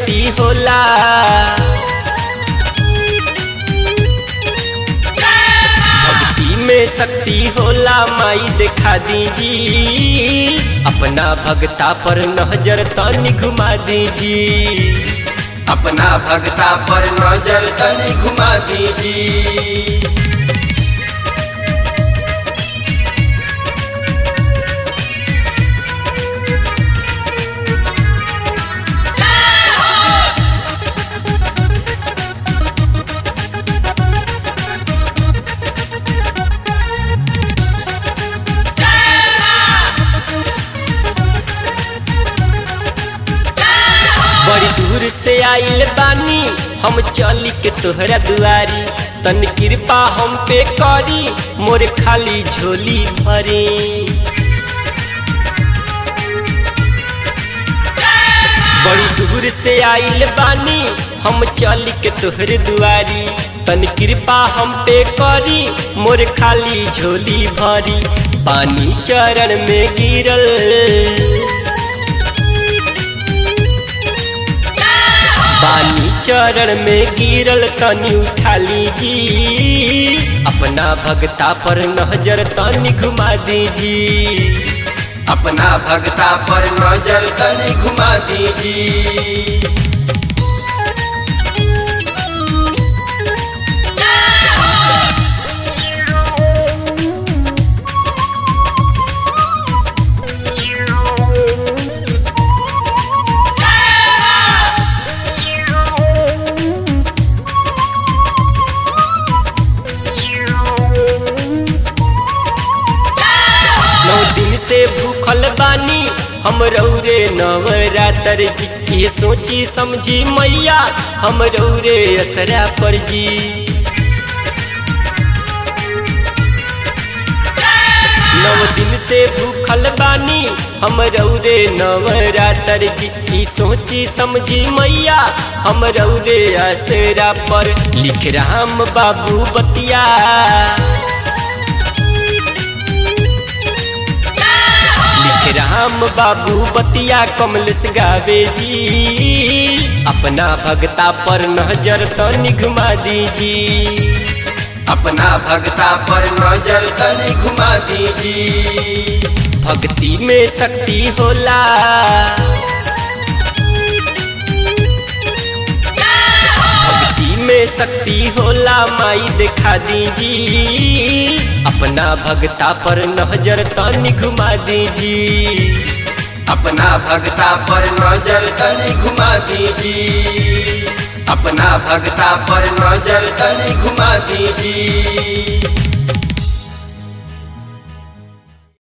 शक्ति होला भक्ति में शक्ति होला माई दिखा दीजी अपना भगता पर नजर तनी घुमा दीजी अपना भगता पर नजर तनी घुमा दीजी बड़ी दूर से आइल बानी हम चली के तोहरा दुआरी तन कृपा हम पे करी मोर खाली झोली भरी बड़ी दूर से आइल बानी हम चली के तोहर दुआरी तन कृपा हम पे करी मोर खाली झोली भरी पानी चरण में गिरल बानी चरण में गिरल तनी उठा लीजी अपना भगता पर नजर तनी घुमा दीजी अपना भगता पर नजर तनी घुमा दीजी नौ दिन से भूखल बानी हम रौरे नवरात्र जी ये सोची समझी मैया हम रौरे असरा पर जी नव दिन से भूखल बानी हम रौरे नवरात्र जी ई सोची समझी मैया हम रौरे असरा पर लिख राम बाबू बतिया लिख राम बाबू बतिया कमलेश गावे जी अपना भगता पर नजर तनी घुमा दीजी अपना भगता पर नजर तनी घुमा दीजी भक्ति में शक्ति होला भक्ति में शक्ति होला माई दिखा दीजी अपना भगता पर नजर तनी घुमा दीजी अपना भगता पर नजर तनी घुमा दीजी अपना भगता पर नजर तनी घुमा दीजी